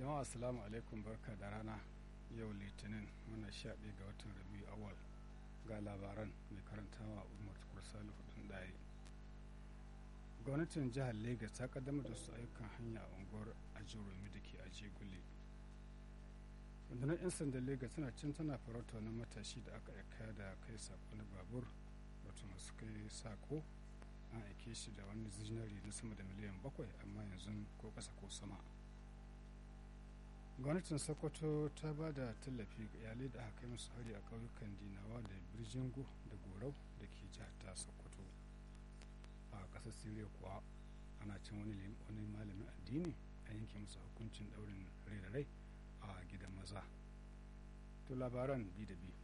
jama'a assalamu alaikum barka da rana yau litinin muna sha ɗaya ga watan rabiu awal ga labaran mai karantawa umar tukur salihu ɗin ɗaya gwamnatin jihar lagos ta kaddamar da su ayyukan hanya a unguwar ajiromi da ke ajegule rundunar 'yan sandan lagos tana cin tana farauta wani matashi da aka aika da kai sako na babur wato masu kai sako an aike shi da wani zinari na sama da miliyan bakwai amma yanzu ko ƙasa ko sama gwamnatin sokoto ta ba da tallafi ga iyalai da aka kai musu hari a ƙauyukan dinawa da birjingo da gorau da ke jihar ta sokoto a ƙasar siriya kuwa ana cin wani wani malamin addini a yanke musu hukuncin ɗaurin rai da rai a gidan maza to labaran bi da bi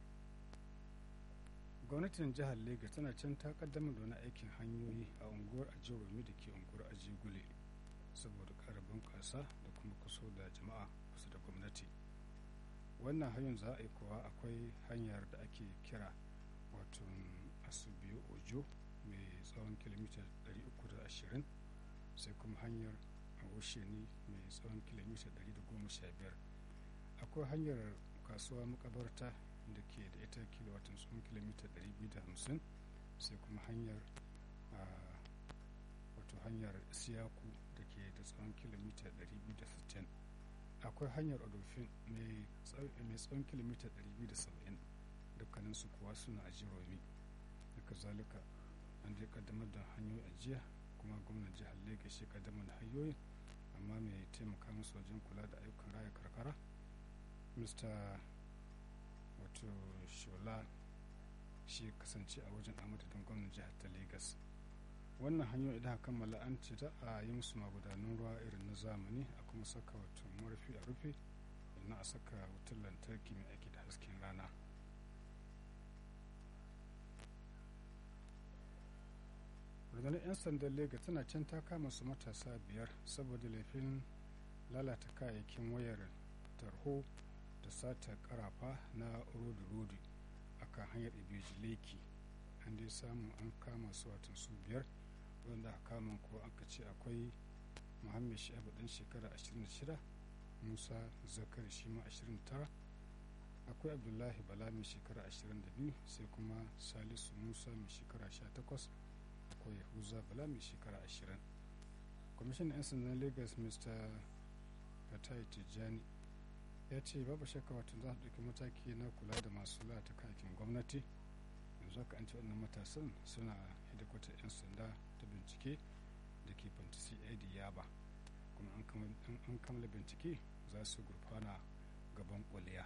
gwamnatin jihar lagos tana can ta kaddamar da wani aikin hanyoyi a unguwar ajiromi da ke unguwar ajigule saboda ƙara bunƙasa da kuma kuso da jama'a kusa da gwamnati wannan hanyar za a yi kuwa akwai hanyar da ake kira wato asubiyo ojo mai tsawon kilomita 320 sai kuma hanyar awosheni mai tsawon kilomita 115 akwai hanyar kasuwa makabarta da ke da ita kilowatan tsawon kilomita 250 sai kuma hanyar wato hanyar siyaku da ke da tsawon kilomita 260 akwai hanyar odofin mai tsawon kilomita 270 dukkaninsu kuwa suna a jiromi daga zalika an dai kaddamar da hanyoyi a jiya kuma gwamnan jihar lagos shi kaddamar da hanyoyin amma mai taimaka musu wajen kula da ayyukan raya karkara mr wato shola shi kasance a wajen amadadin gwamnan jihar ta lagos wannan hanyoyi idan kammala an ce za a yi musu magudanan ruwa irin na zamani a kuma saka wato murfi a rufe sannan a saka wutar lantarki mai aiki da hasken rana rundunar 'yan sandan lagos tana can ta kama su matasa biyar saboda laifin lalata kayayyakin wayar tarho da sata karafa na rodi-rodi a kan hanyar ibejileki an dai samu an kama su watan su biyar wanda aka kama ko aka ce akwai muhammed sha'ibu dan shekara 26 musa zakari shi ma 29 akwai abdullahi bala mai shekara 22 sai kuma salisu musa mai shekara 18 akwai yahuza bala mai shekara 20 kwamishinan 'yan sandan lagos mr fatai tijjani ya ce babu shakka wato za su ɗauki mataki na kula da masu lata kayakin gwamnati yanzu haka an ce wannan matasan suna hedikwatar 'yan sanda ta bincike da ke fantasi id yaba kuma an kammala bincike za su gurfana gaban kuliya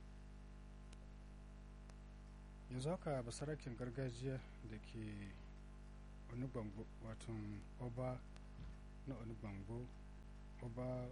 yanzu haka basarakin gargajiya da ke wani bango wato oba na wani bango oba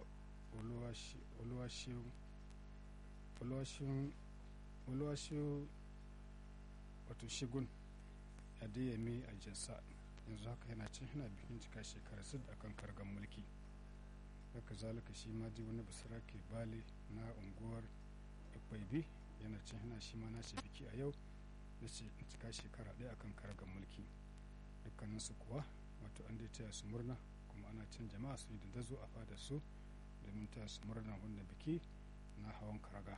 oluwashin wato shigun adeyemi a jinsa yanzu haka yana cin hana bikin cika shekara sid a kan kargan mulki haka zalika shi ma ji wani basarake bale na unguwar ikwaibi yana cin hana shi ma nace biki a yau da cika shekara ɗaya akan kargan mulki dukkaninsu kuwa wato an dai taya su murna kuma ana cin jama'a su yi da dazo a fadar su domin taya su murna wannan biki na hawan karaga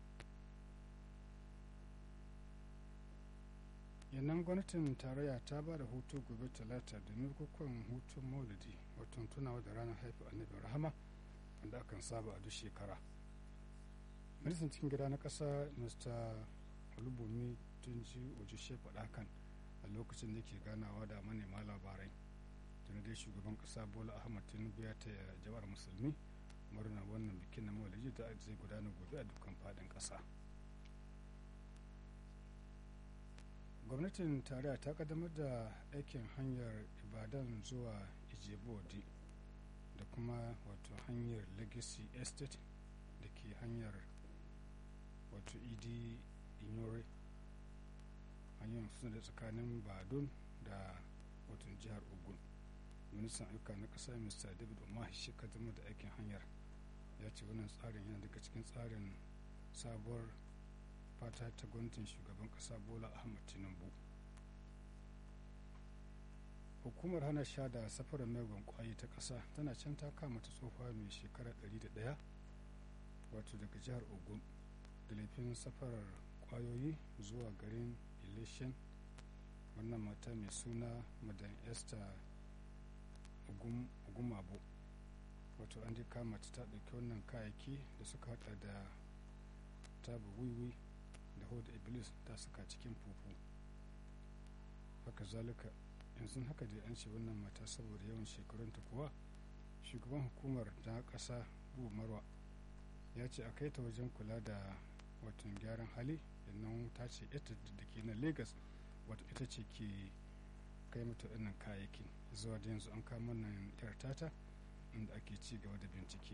yannan gwamnatin tarayya ta ba da hutu gobe talata domin kukan hutun maulidi wato tunawa da ranar haifu annabi rahama wanda akan saba a duk shekara ministan cikin gida na ƙasa mr olubumi tunji ojishe faɗa kan a lokacin da ke ganawa da manema labarai tuni dai shugaban ƙasa bola ahmad tinubu ya taya jama'ar musulmi murna wannan bikin na maulidi da zai gudana gobe a dukkan faɗin ƙasa gwamnatin tarayya ta kaddamar da aikin hanyar ibadan zuwa ijebodi da kuma wato hanyar legacy estate da ke hanyar wato idi inyore hanyar suna da tsakanin badun da wato jihar ogun ministan ayyuka na ƙasa mr david umahi shi kaddamar da aikin hanyar ya ce wannan tsarin yana daga cikin tsarin sabuwar fata ta gwamnatin shugaban kasa bola ahmad tinubu hukumar hana sha da safarar megon kwayi ta ƙasa tana can ta kama ta tsofa mai shekara 101 wato daga jihar ogun da laifin safarar kwayoyi zuwa garin ilishin wannan mata mai suna madan esther ogumabo wato an ji kama ta ta ɗauki wannan kayayyaki da suka hada da tabu wiwi da hoda iblis ta suka cikin fufu haka zalika yanzu haka dai an ce wannan mata saboda yawan shekarunta kuwa shugaban hukumar ta ƙasa bubu marwa ya ce a kai ta wajen kula da watan gyaran hali yannan ta ce ita da ke na lagos wato ita ce ke kai mata ɗannan kayayyakin zuwa da yanzu an kama nan yar tata inda ake ci gaba da bincike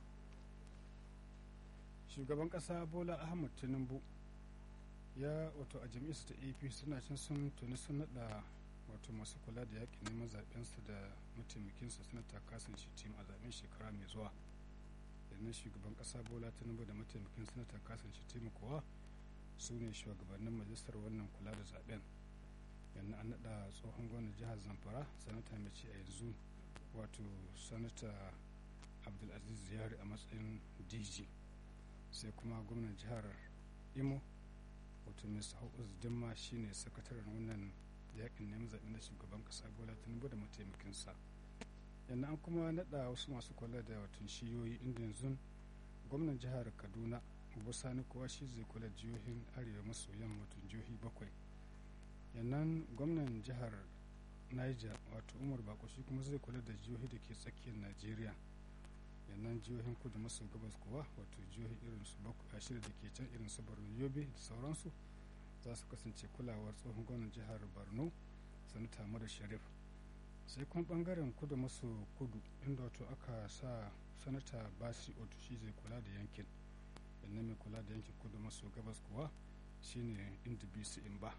shugaban ƙasa bola ahmad tinubu ya wato a jami'arsa ta ap suna cin sun tuni sun naɗa wato masu kula da yaƙin neman zaɓensa da mataimakinsa sanata kasan shi tim a zaɓen shekara mai zuwa yanzu shugaban ƙasa bola tinubu da mataimakin sanata kasan shi tim kuwa su ne shugabannin majalisar wannan kula da zaɓen yanzu an naɗa tsohon gwamnan jihar zamfara sanata mai ce a yanzu wato sanata abdulaziz yari a matsayin dg sai kuma gwamnan jihar imo wato mr hawkins dimma shine sakataren wannan yakin neman zaɓe na shugaban ƙasa bola tinubu da mataimakinsa yanzu an kuma naɗa wasu masu kula da watan shiyoyi inda yanzu gwamnan jihar kaduna abu sani kowa shi zai kula jihohin arewa maso yamma watan jihohi bakwai yannan gwamnan jihar niger wato umar bako shi kuma zai kula da jihohi da ke tsakiyar najeriya yannan jihohin kudu maso gabas kuwa wato jihohi irin su shida da ke can irin su borno yobe da sauransu za su kasance kulawar tsohon gwamnan jihar borno sanata mara sharif sai kuma bangaren kudu maso kudu inda wato aka sa sanata basi otu shi zai kula da yankin yannan mai kula da yankin kudu maso gabas kuwa shine inda bisi in ba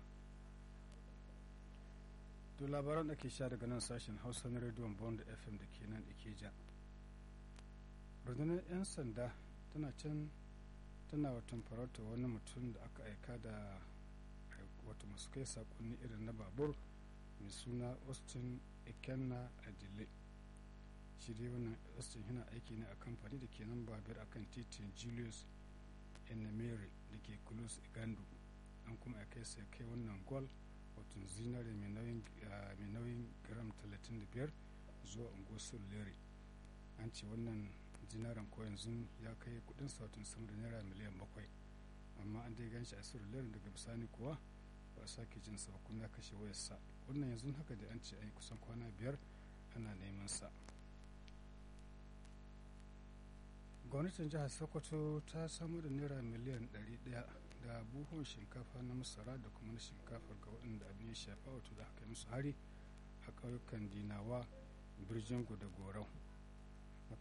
to labaran da ke sha daga nan sashen hausa na rediyon bond fm da ke nan ikeja rundunar 'yan sanda tana can tana watan farauta wani mutum da aka aika da wata masu kai sakonni irin na babur mai suna austin ikenna adile shi dai wannan austin yana aiki ne a kamfani da ke nan babir akan titin julius enemere da ke kulus igandu an kuma kai sai kai wannan gol wato zinare mai nauyin gram 35 zuwa unguwar lere an ce wannan zinaren ko yanzu ya kai kudin sautin sama da naira miliyan bakwai amma an dai ganshi a lere daga bisani kuwa ba a sake jin sa kuma ya kashe wayarsa wannan yanzu haka da an ce a yi kusan kwana biyar ana neman sa gwamnatin jihar sokoto ta samu da naira miliyan 100 da buhun shinkafa na masara da kuma na shinkafar ga waɗanda abin ya shafa wato da aka yi musu hari a ƙauyukan dinawa birjingu da gorau